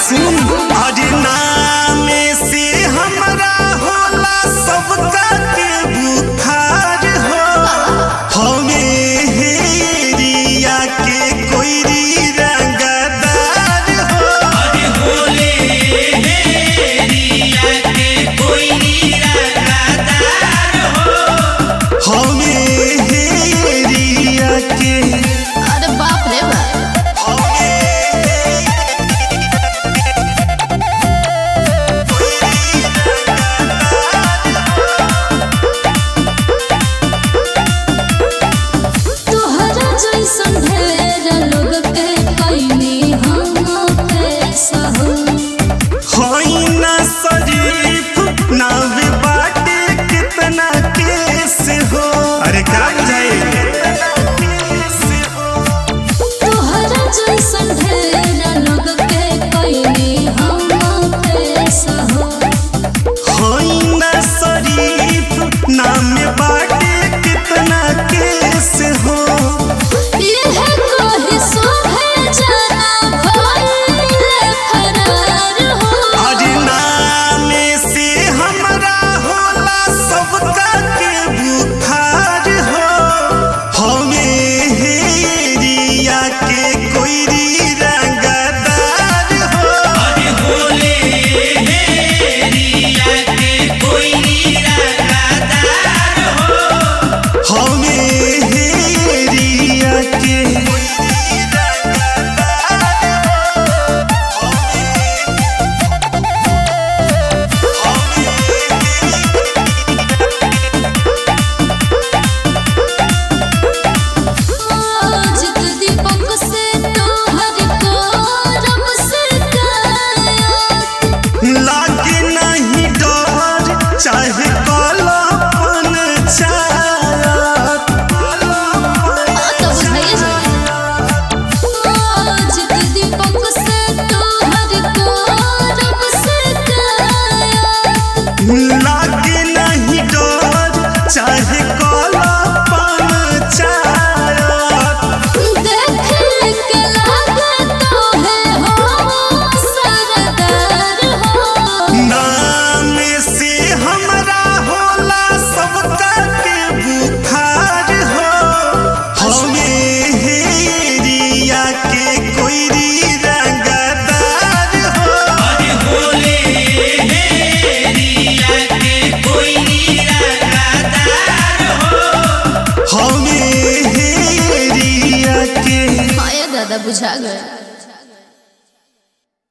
सुन अरे नाम से हमरा होला सबका के बुखार हो हमें हेरिया के कोई रंगदार हो अरे होले हेरिया के कोई रंगदार हो हमें हेरिया के अरे बाप रे बाप तोहरा जैसन ढेर लोग के कइनी हम पैसा हो होइना शरीफ नाव बाटे कितना केस हो अरे क्या बुझाए तोहरा जैसन ढेर लोग के कइनी हम पैसा हो होइना शरीफ नाम बाटे कितना केस हो यह कोई सोहे जाना भइले फरार हो अरे नाम से हमरा होला सबका के बुखार हो हमें हेरिया के कोई रंगदार हो अरे होले हेरिया के कोई रंगदार हो हमें हेरिया के जित दीपक से तोहर करम से कायत लागे नहीं डर चाहे कलपन चाहत जित दीपक से तोहर करम से कायत लागे नहीं डर चाहे कलपन चाहत देख के लागे तोहे हो सरदार हो नाम से हमरा होला सबका के बुखार हो हमें हेरिया के कोई रंगदार हो अरे होले हेरिया के कोई रंगदार हो हमें हेरिया के आया दादा बुझा गए